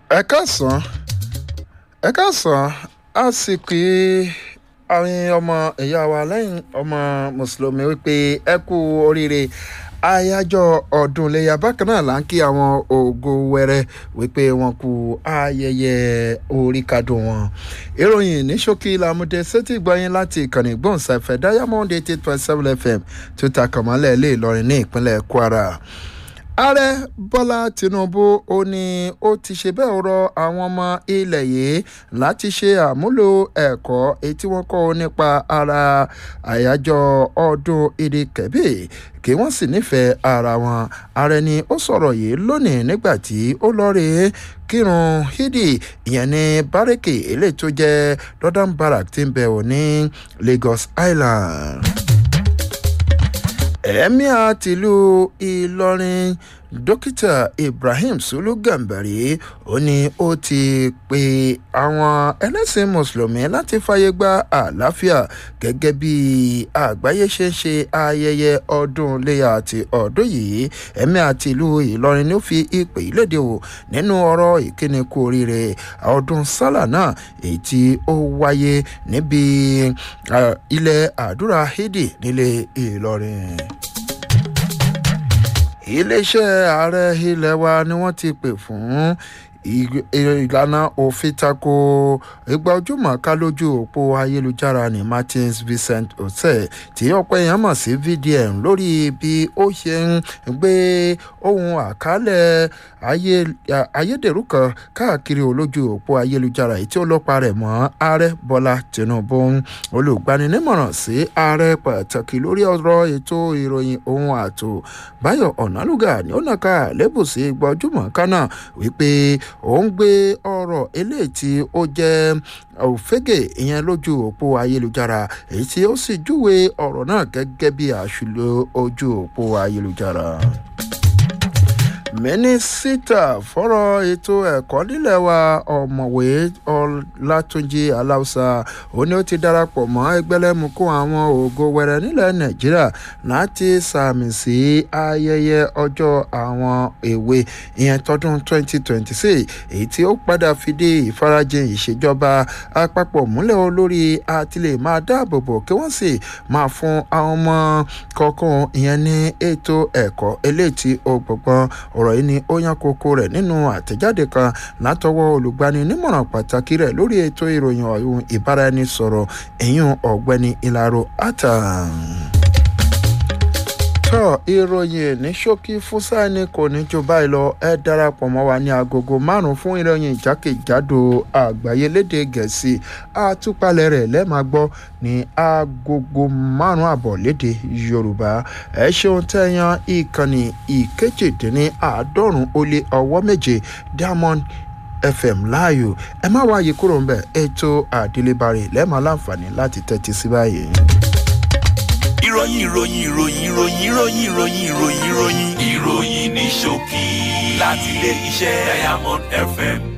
ẹ káàsán ẹ káàsán a sì pé àwọn ọmọ ìyá wa lẹ́yìn ọmọ mùsùlùmí wípé ẹ kú oríire àyájọ́ ọdún iléyà bákan náà là ń kí àwọn ògo wẹrẹ wípé wọn kú ayẹyẹ oríkadùn wọn ìròyìn ní ṣókí làmúdé sétí gbọ́yìn láti ìkànnì gbọ̀nsáfẹ́ diamond eighty eight point seven fm tó ta kànmọ́lẹ̀ lé ìlọrin ní ìpínlẹ̀ kwara ààrẹ bọ́lá tinubu ó ní ó ti ṣe bẹ́ẹ̀ rọ àwọn ọmọ ilẹ̀ yìí láti ṣe àmúlò ẹ̀kọ́ etí wọ́n kọ́ nípa ara àyájọ́ ọdún ìdí kẹ̀bí kí wọ́n sì nífẹ̀ẹ́ ara wọn ààrẹ ni ó sọ̀rọ̀ yìí lónìí nígbà tí ó lọ́ọ́rẹ́ kírun hídì ìyẹn ní bárẹ́kì eléyìí tó jẹ́ northern barrack tí ń bẹ̀ wò ní lagos island ẹ̀míà tìlú ìlọrin dókítà ibrahim sulu gambari ó ní ó ti pe àwọn ẹlẹ́sìn mùsùlùmí láti fàyè gba àlàáfíà gẹ́gẹ́ bí àgbáyé ṣe ń ṣe ayẹyẹ ọdún léyà àti ọdún yìí ẹ̀míà tìlú ìlọrin ló fi ìpè ìlédè wò nínú ọ̀rọ̀ ìkíni kú oríire ọdún sálà náà èyí tí ó wáyé níbi ilẹ̀ àdúrà hídì nílé ìlọrin iléeṣẹ́ ààrẹ ilé wa ni wọ́n ti pè fún ìlànà òfin tako ìgbà ojúmọ̀ ká lójú òpó ayélujára ní martins vincent hotel tí ọ̀pọ̀ èèyàn mọ̀ sí vdm lórí bí ó ṣe ń gbé ohun àkálẹ̀ ayédèrú kan káàkiri olójú òpó ayélujára èyí tí ó lọ́pa rẹ̀ mọ́ ààrẹ bọ́lá tinubu olùgbaninímọ̀ràn sí ààrẹ pàtàkì lórí ọ̀rọ̀ ètò ìròyìn ohun ààtò báyọ̀ ọ̀nàlúgà ní ó nàka lẹ́bùsí gbọ́júmọ̀ kánà wípé ó ń gbé ọ̀rọ̀ eléyìí tí ó jẹ́ òfégè ìyẹn lójú òpó ayélujára èyí tí ó sì júwe ọ̀rọ̀ náà gẹ́gẹ́ bí àṣùlò ojú òpó ayélujára mínísítà fọ́rọ̀ ètò ẹ̀kọ́ nílẹ̀ wa ọ̀mọ̀wé ọlátúnjì aláùsà ó ní ó ti darapọ̀ mọ́ ẹgbẹ́lẹ́mukú àwọn ògo wẹrẹ nílẹ̀ nàìjíríà láti sàmì sí ayẹyẹ ọjọ́ àwọn èwe ìyẹn tọdún 2026 èyí tí ó padà fìdí ìfarajìn ìṣèjọba àpapọ̀ múlẹ̀ olórí àtìlẹ̀ máa dáàbòbò kí wọ́n sì máa fún àwọn ọmọ kọ̀ọ̀kan ìyẹn ní ètò ẹ̀kọ́ eléyìí tí ó gbọ̀ngbọ̀n ọ̀rọ̀ yìí ni ó yan kókó rẹ̀ nínú àtẹ̀jáde kan látọwọ́ olùgbani nímọ̀ràn pàtàkì rẹ̀ lórí ètò ìròyìn ọ̀hún ìbáraẹnisọ̀rọ̀ ẹ̀yìn ọ̀gbẹ́ni ìlàró àtàn tọ́ ìròyìn ní ṣókí fúnsáìní kò ní jù báyìí lọ ẹ darapọ̀ mọ́ wa ní agogo márùn-ún fún ìròyìn ìjákèjádò àgbáyé léde gẹ̀ẹ́sì àtúpalẹ̀ rẹ̀ lẹ́ẹ̀máa gbọ́ ní agogo márùn-ún àbọ̀ léde yorùbá ẹ ṣeun tẹ́yàn ìkànnì ìkejìdínní àádọ́rùn-ún ó lé ọwọ́ méje diamond fm láàyò ẹ má wáyé kúrò ń bẹ̀ ètò àdélébárè lẹ́ẹ̀máa láǹfààní láti tẹ́tí sí báyìí ìròyìn ìròyìn ìròyìn ìròyìn ìròyìn ìròyìn ìròyìn ìròyìn ìròyìn ní ṣókí láti ilé iṣẹ́ diamond fm